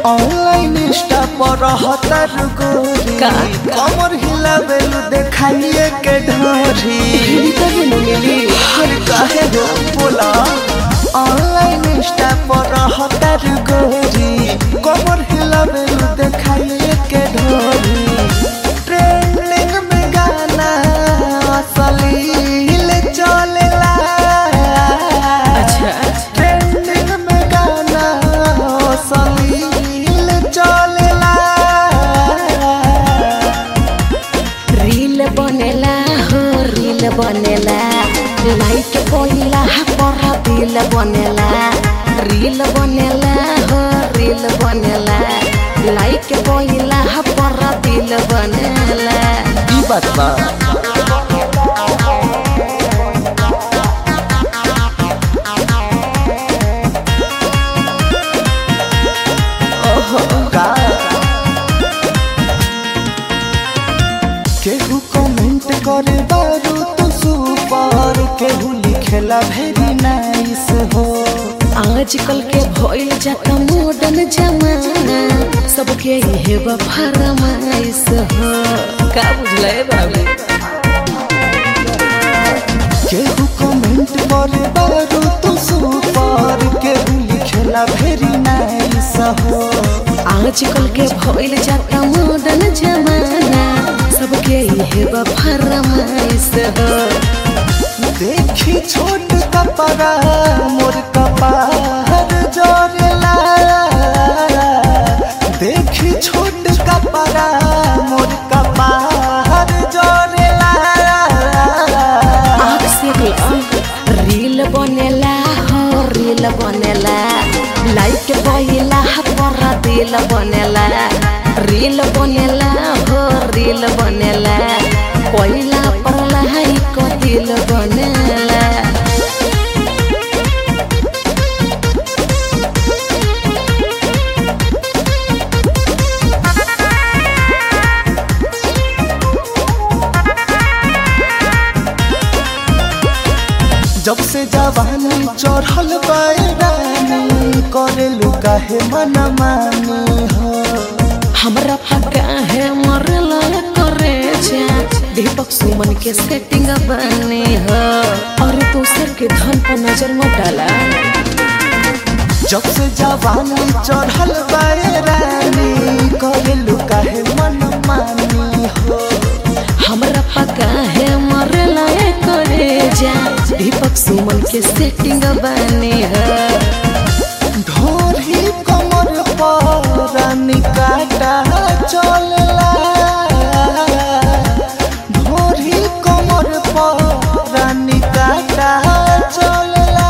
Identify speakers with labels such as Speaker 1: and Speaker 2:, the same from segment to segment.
Speaker 1: Online Insta पर रहतर गोरी
Speaker 2: का?
Speaker 1: कमर हिलावेलु देखाइए के ढोरी हर काहे हो बोला ऑनलाइन इंस्टा पर रहतर गोरी कमर हिलावेलु देखाइए के ढोरी ट्रेंडिंग में गाना असलील चलेला
Speaker 2: अच्छा
Speaker 1: ट्रेंडिंग में गाना असलील चलेला
Speaker 2: रील बनेला हो रील बनेला लाइक कोइला पर दिल बनेला रील बनेला हो रील बनेला लाइक कोइला पर दिल बनेला
Speaker 1: ई बात बा ओहो का केहू कमेंट करे बारू तू सुपर केहू लिखेला वेरी नाइस हो
Speaker 2: आजकल के भइल जाता मॉडर्न जमाना सबके इहे बा फरमाइश हो का बुझले बाबू
Speaker 1: केहू कमेंट करे बारू तू सुपर केहू लिखेला वेरी नाइस हो
Speaker 2: आजकल के भइल जाता मॉडर्न जमाना सबके इहे बा फरमाइश हो
Speaker 1: देखी छोट कपड़ा मोर कपार जोरेला देखी छोट कपड़ा मोर कपार जोरेला
Speaker 2: आँख से ला रील बनेला हो रील बनेला लाइक बइला पर दिल बनेला रील बनेला हो रील बनेला कोइला पर लाइक दिल बनेला
Speaker 1: जब से जवानी चढ़ल बैरानी करेलू काहे मन मानी हो
Speaker 2: हमरा पका है मरला करे जा दीपक सुमन के सेटिंग बने हो और दूसर के धन पर नजर मत डाला
Speaker 1: जब से जवानी चढ़ल बैरानी करेलू काहे मन मानी हो
Speaker 2: हमरा पका है मरला करे जा दीपक सुमन के सेटिंग बने हो
Speaker 1: ढोरी कमर पर निकाटा चलला ढोरी कमर पर निकाटा चलला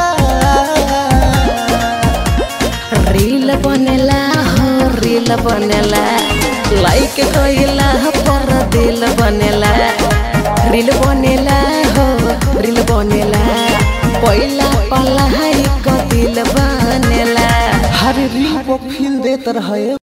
Speaker 2: रील बनेला हो रील बनेला लाइक कइला पर दिल बनेला रील बनेला हो रील बनेला पहिला पला है दिल बनेला
Speaker 1: हर रील पर फील देत रहे